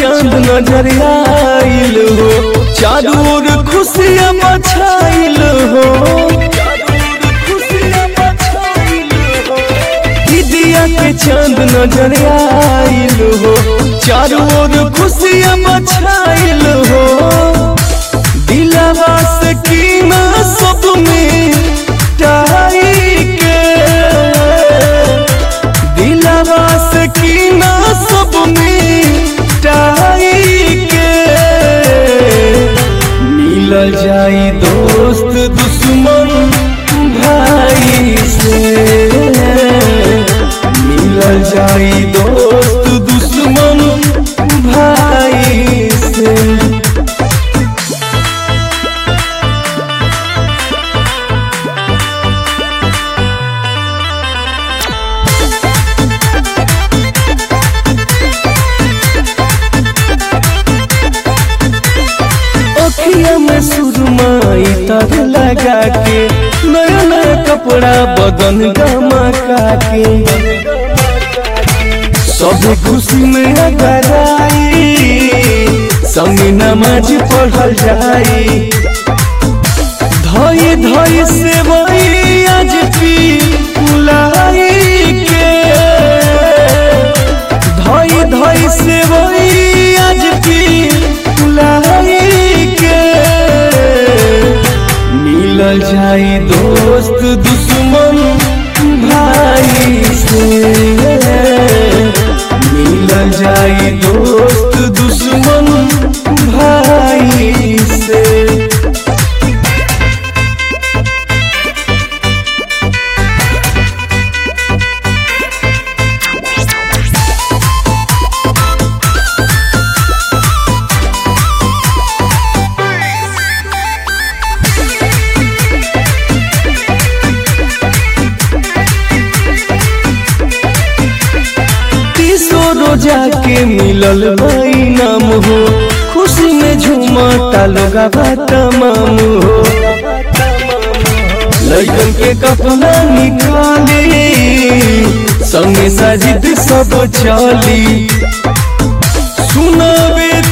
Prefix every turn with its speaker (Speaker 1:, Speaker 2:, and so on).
Speaker 1: चांद नजर आइल हो चारू ओर खुशियाँ मछाइल हो दिया के चांद नजर आइल हो चारू ओर खुशियाँ मछाइल हो दिलवा से कीना सब में टाई के दिलवा से कीना सब में टाई के मिल जाई दोस्त दुश्मन भाई से मिल जाई दोस्त दुश्मन भाई से अखिया में सुरमाई तर लगा के नया नया कपड़ा बदन गमका के सब खुशी में अगर आई संग नमाज पढ़ल जाई धई धई से वही आज पी लाई के धई धई से वही आज पी लाई के मिल जाई दोस्त दुश्मन भाई से मिल जाई दोस्त दुश्मन भाई से तीसो रोजा के मिलल भाई नाम हो खुशी में झूमता लोगा तमाम हो लड़कन के कपड़ा निकाले संगे साजिद सब चली सुनावे